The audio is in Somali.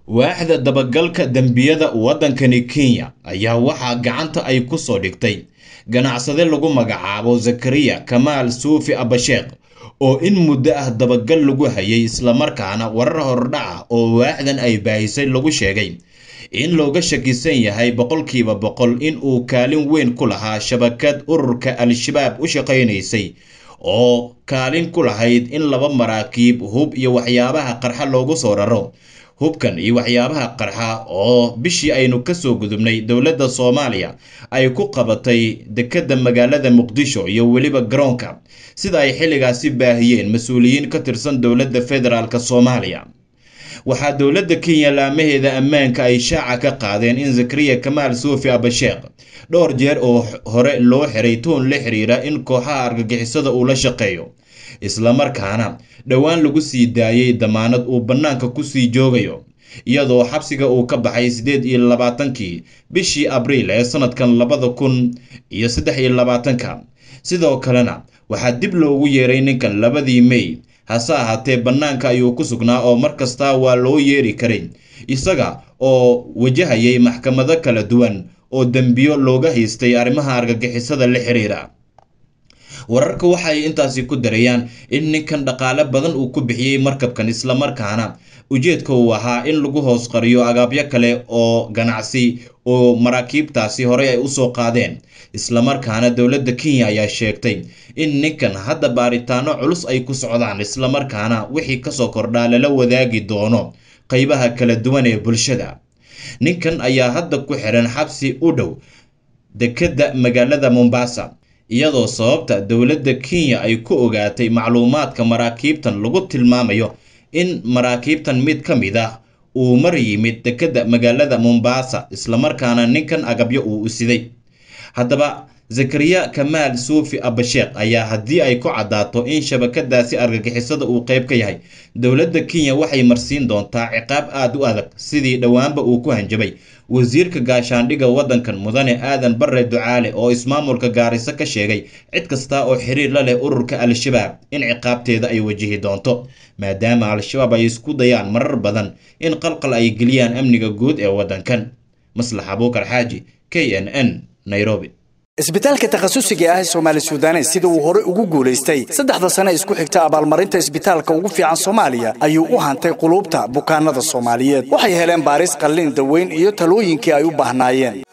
waaxda dabagalka dembiyada waddankani kenya ayaa waxaa gacanta ay ku soo dhigtay ganacsade lagu magacaabo zakariya kamaal suufi abasheekh oo in muddo ah dabagal lagu hayay islamarkaana warar hordhaca oo waaxdan ay baahisay lagu sheegay in looga shakisan yahay boqolkiiba boqol in uu kaalin weyn ku lahaa shabakad ururka al-shabaab u shaqaynaysay oo kaalin ku lahayd in laba maraakiib hub iyo waxyaabaha qarxa loogu soo raro hubkan iyo waxyaabaha qarxa oo bishii aynu kasoo gudubnay dowladda soomaaliya ay ku qabatay dekedda magaalada muqdisho iyo weliba garoonka sida ay xilligaasi baahiyeen mas-uuliyiin ka tirsan dowladda federaalk soomaaliya waxaa dowladda kenya laamaheeda ammaanka ay shaaca ka qaadeen in zakariya kamaal suufi abasheekh dhowr jeer oo hore loo xiray tuun la xiriira in kooxaha argagixisada uu la shaqeeyo islamarkaana dhowaan lagu sii daayay damaanad uu bannaanka kusii joogayo iyadoo xabsiga uu ka baxay siddeed iyo labaatankii bishii abriil ee sanadkan labada kun iyo saddex iyo labaatanka sidoo kalena waxaa dib loogu yeeray ninkan labadii mey hase ahaatee bannaanka ayuu ku sugnaa oo mar kastaa waa loo yeeri karay isaga oo wajahayay maxkamado kala duwan oo dembiyo looga haystay arrimaha argagixisada la xiriira wararka waxay intaasi ku darayaan in ninkan dhaqaale badan uu ku bixiyey markabkan islamarkaana ujeedka uu ahaa in lagu hoos qariyo agaabyo kale oo ganacsi oo maraakiibtaasi horey ay usoo qaadeen islamarkaana dowladda kenya ayaa sheegtay in ninkan hadda baaritaano culus ay ku socdaan islamarkaana wixii kasoo kordhaa lala wadaagi doono qeybaha kala duwan ee bulshada ninkan ayaa hadda ku xiran xabsi u dhow dekedda magaalada mombasa iyadoo sababta dowladda kenya ay ku ogaatay macluumaadka maraakiibtan lagu tilmaamayo in maraakiibtan mid ka mid ah uu mar yimid dekedda magaalada mombasa islamarkaana ninkan agabyo uu usiday haddaba zakariya kamaal suufi abasheekh ayaa haddii ay ku caddaato in shabakadaasi argagixisada uu qayb ka yahay dowladda kenya waxay marsiin doontaa ciqaab aada u adag sidii dhowaanba uu ku hanjabay wasiirka gaashaandhigga waddankan mudane aadan barre ducaale oo ismaamulka gaariso ka sheegay cid kasta oo xiriir la leh ururka al-shabaab in ciqaabteeda ay wajihi doonto maadaama al-shabaab ay isku dayaan marar badan in qalqal ay geliyaan amniga guud ee waddankan maslax abuukar xaaji k n n nairobi isbitaalka takhasusiga ah ee soomaali sudanes sida uu hore ugu guulaystay saddexda sane isku xigta abaalmarinta isbitaalka ugu fiican soomaaliya ayuu u hantay quluubta bukaanada soomaaliyeed waxay heleen baaris qallin daweyn iyo talooyinkii ay u baahnaayeen